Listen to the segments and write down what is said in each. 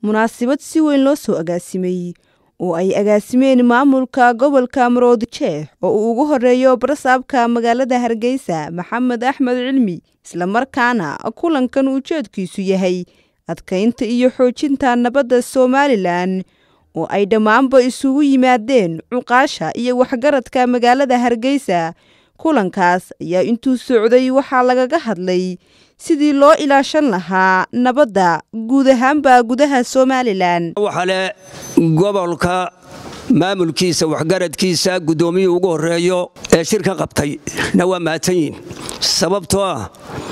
munaasabad si weyn loo soo agaasimay oo ay agaasimeen maamulka gobolka maroodijeex oo uu ugu horeeyo barasaabka magaalada hargeysa maxamed axmed cilmi islamarkaana kulankan ujeedkiisu yahay adkaynta iyo xoojinta nabadda somalilan oo ay dhammaanba isugu yimaadeen cuqaasha iyo waxgaradka magaalada hargeysa kulankaas ayaa intuu socday waxaa lagaga hadlay sidii loo ilaashan lahaa nabadda guud ahaanba gudaha somalilan waxale gobolka maamulkiisa waxgaradkiisa guddoomiyuu ugu horeeyo ee shirka qabtay na waa mahadsanyihin sababtoo ah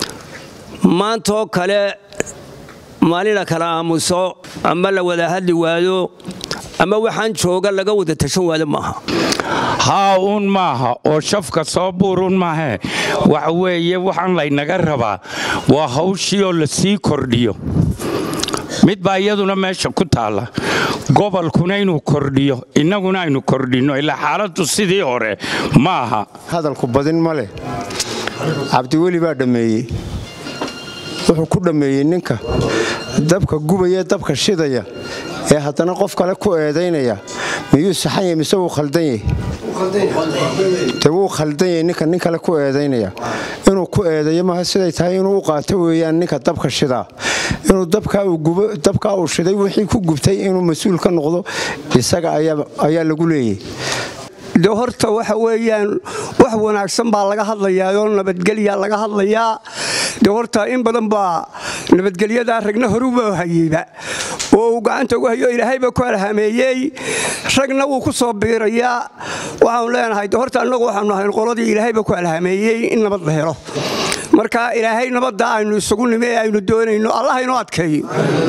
maantoo kale maalin la kala aamuso ama la wada hadli waayo ama waxaan jooga laga wada tashan waado maaha haa uun maaha oo shafka soo buurun maahee waxa weeye waxaan laynaga rabaa waa hawshii oo la sii kordhiyo mid baa iyaduna meesha ku taalla gobolkuna inuu kordhiyo innaguna aynu kordhinno ilaa xaaladdu sidii hore ma aha hadalku badin ma leh cabdiweli baa dhammeeyey wuxuu ku dhammeeyey ninka dabka gubaya dabka shidaya ee haddana qof kale ku eedaynaya miyuu saxan yahy mise wuu khaldan yahy de wuu khaldan yahy ninka nin kale ku eedaynaya inuu ku eedayo maaha siday tahay inuu u qaato weeyaan ninka dabka shidaa inuu dabkaa uu shiday wixii ku gubtay inuu mas-uul ka noqdo isaga ayaa lagu leeyay de horta waxa weeyaan wax wanaagsan baa laga hadlayaa oo nabadgelya laga hadlayaa de horta in badan baa nabadgelyadaa ragna horuba hayeyba oo uu gacanta ugu hayo ilaahayba ku alhameeyey ragna wuu ku soo biirayaa waxaanu leenahay de horta annagu waxaanu ahayn qoladii ilaahayba ku alhameeyey in nabad la helo marka ilaahay nabadda aynu isugu nimi ee aynu doonayno allah inoo adkeeyo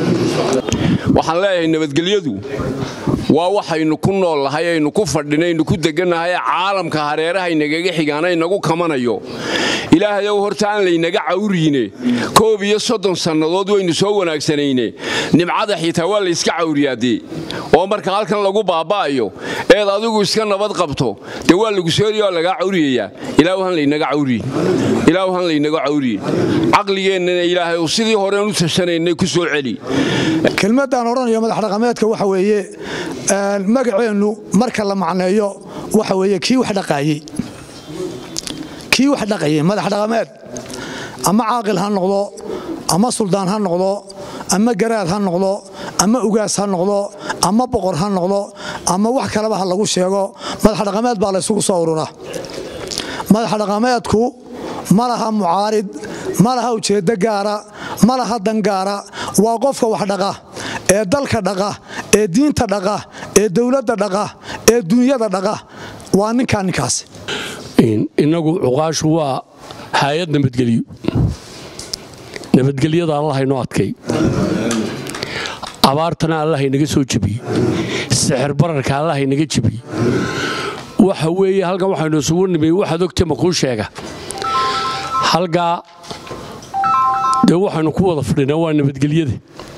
waxaan leeyahay nabadgelyadu waa waxaynu ku nool lahay aynu ku fadhinaynu ku degannahay caalamka hareerahaynagaga xigaanaynagu kamanayo ilaahayow horta aan laynaga cawriine koob iyo soddon sannadood waynu soo wanaagsanayne nimcada xitaa waa layska cawriyaadee oo marka halkan lagu baaba'ayo eed adigu iska nabad qabto dee waa lagu sooriya oo lagaa cawriyayaa ilaahan laynaga cawriye ilaahan laynaga cawriye caqligeennana ilaahay sidii horeen u tashanaynay ku soo celi kelmaddaan odhanayo madaxdhaqameedka waxa weeye magaceennu marka la macneeyo waxa weeye kii wax dhaqaayey kii wax dhaqayey madax dhaqameed ama caaqil ha noqdo ama suldaan ha noqdo ama garaad ha noqdo ama ugaas ha noqdo ama boqor ha noqdo ama wax kaleba ha lagu sheego madax dhaqameed baa laysugu soo urura madax dhaqameedku ma laha mucaarid ma laha ujeeddo gaara ma laha dangaara waa qofka wax dhaqa ee dalka dhaqa ee diinta dhaqa ee dowladda dhaqa ee dunyada dhaqa waa ninkaa ninkaas innagu cuqaashu waa hay-ad nabadgelyo nabadgelyada allahaynoo adkay abaartana allahaynaga soo jebiye sixir bararka allahaynaga jebiye waxa weeye halkan waxaynu isugu nimi waxaad ogta ma kuu sheega halkaa dee waxaynu ku wada fadhinaa waa nabadgelyada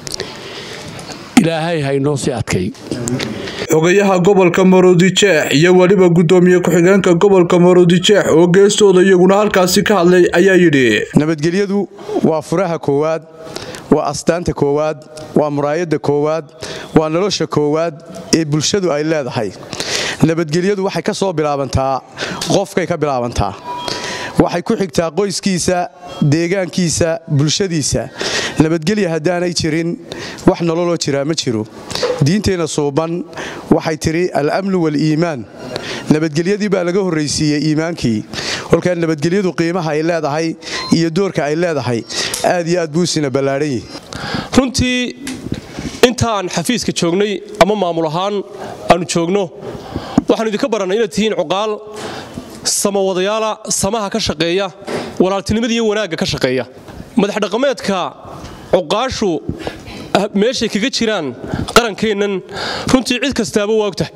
ilaahay haynoo sii adkay xogayaha gobolka maroodijeex iyo weliba gudoomiye ku-xigeenka gobolka maroodijeex oo geestooda iyaguna halkaasi ka hadlay ayaa yidhi nabadgelyadu waa furaha koowaad waa astaanta koowaad waa muraayadda koowaad waa nolosha koowaad ee bulshadu ay leedahay nabadgelyadu waxay ka soo bilaabantaa qofkay ka bilaabantaa waxay ku xigtaa qoyskiisa deegaankiisa bulshadiisa nabadgelya haddaanay jirin wax nololoo jiraa ma jiro diinteenna suuban waxay tidhi al-amnu wal-iimaan nabadgelyadii baa laga horraysiiyey iimaankii kolkaa nabadgelyadu qiimaha ay leedahay iyo doorka ay leedahay aad iyo aad buusina ballaadhan yihi runtii intaan xafiiska joognay ama maamul ahaan aanu joogno waxaanu idinka barannay inaad tihiin cuqaal samawadayaala samaha ka shaqeeya walaaltinimada iyo wanaagga ka shaqeeya madaxdhaqameedka cuqaashu meeshay kaga jiraan qarankeennan runtii cid kastaaba waa og tahay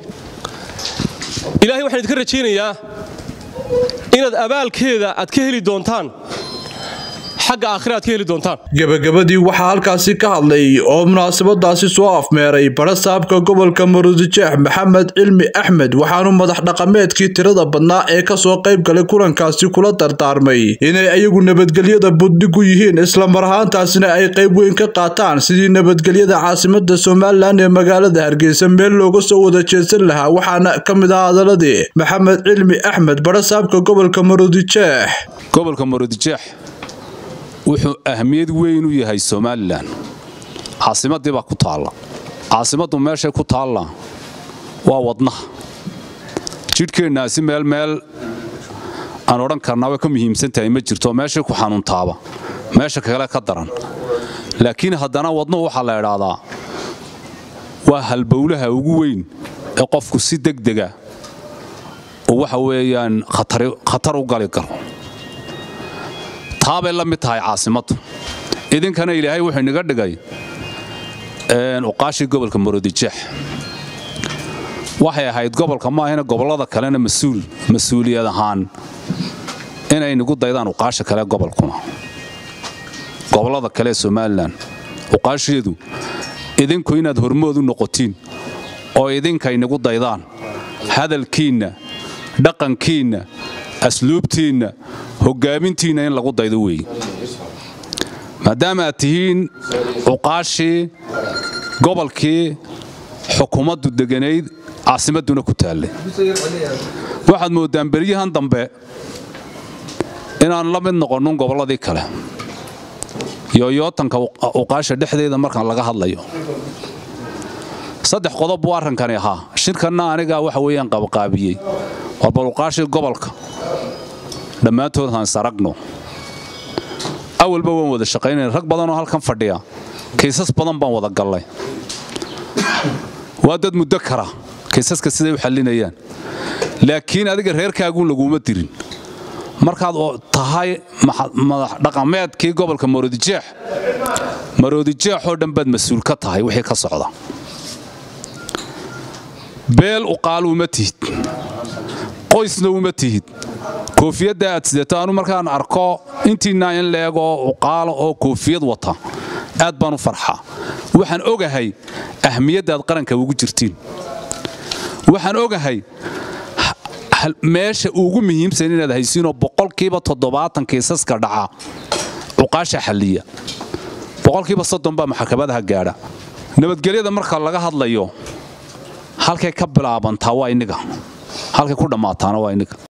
ilaahay waxaan idinka rajaynayaa inaad abaalkeeda aad ka heli doontaan xagga aakhiraad ka heli doontaan gebagabadii waxaa halkaasi ka hadlay oo munaasabadaasi soo afmeeray barasaabka gobolka maruudijeex maxamed cilmi axmed waxaanu madax dhaqameedkii tirada badnaa ee kasoo qayb galay kulankaasi kula dardaarmay inay ayagu nabadgelyada budhigu yihiin islamar ahaantaasina ay qayb weyn ka qaataan sidii nabadgelyada caasimada somalilan ee magaalada hargeysa meel looga soo wada jeedsan lahaa waxaana ka mid ah hadaladii maxamed cilmi axmed barasaabka gobolka maruudijeex gobolka maruudijeex wuxuu ahmiyad weyn u yahay somalilan caasimadii baa ku taalla caasimaddu meeshay ku taalla waa wadnaha jidhkeennaasi meel meel aan odhan karnaa way ka muhiimsan tahay ma jirto meeshay ku xanuuntaaba meesha kale ka daran laakiin haddana wadnuhu waxaa la idhaahdaa waa halbowlaha ugu weyn ee qofku si degdega oo waxa weeyaan khatar u gali karo taabay la mid tahay caasimaddu idinkana ilaahay wuxuu inaga dhigay uqaashii gobolka maroodijeex waxay ahayd gobolka maahina gobollada kalena masuul mas-uuliyad ahaan inay nagu daydaan uqaasha kale gobolkuna gobollada kale ee somalilan uqaasheedu idinku inaad hormood u noqotiin oo idinka inagu daydaan hadalkiinna dhaqankiinna asluubtiinna hoggaamintiinna in lagu daydo weeye maadaama aad tihiin cuqaashii gobolkii xukuumaddu deganayd caasimadduna ku taallay waxaad mooddaan beryahan dambe inaan la mid noqonnun gobolladii kale yooyootanka uqaasha dhexdeeda markaan laga hadlayo saddex qodob buu arrinkani ahaa shirkanna anigaa waxa weeyaan qabaqaabiyey waa baluqaashii gobolka dhammaantood haan saragno awalba waan wada shaqaynayna rag badanoo halkan fadhiya kaysas badan baan wada gallay waa dad muddo kara kaysaska siday u xallinayaan laakiin adiga reerkaaguun laguma dirin markaad tahay madax dhaqameedkii gobolka maroodijeex maroodijeexoo dhan baad mas-uul ka tahay wixii ka socda beel uqaal uma tihid qoysna uma tihid koofiyadda aad sidato anu markaan arko intiinaa in leegoo uqaala oo koofiyad wata aad baan u farxaa waxaan ogahay ahmiyaddaad qaranka ugu jirtiin waxaan ogahay meesha ugu muhiimsan inaad haysiinoo boqolkiiba toddobaatan kiisaska dhaca cuqaasha xalliya boqolkiiba soddon baa maxkamadaha gaadha nabadgelyada marka laga hadlayo halkay ka bilaabantaa waa inniga halkay ku dhammaataana waa inniga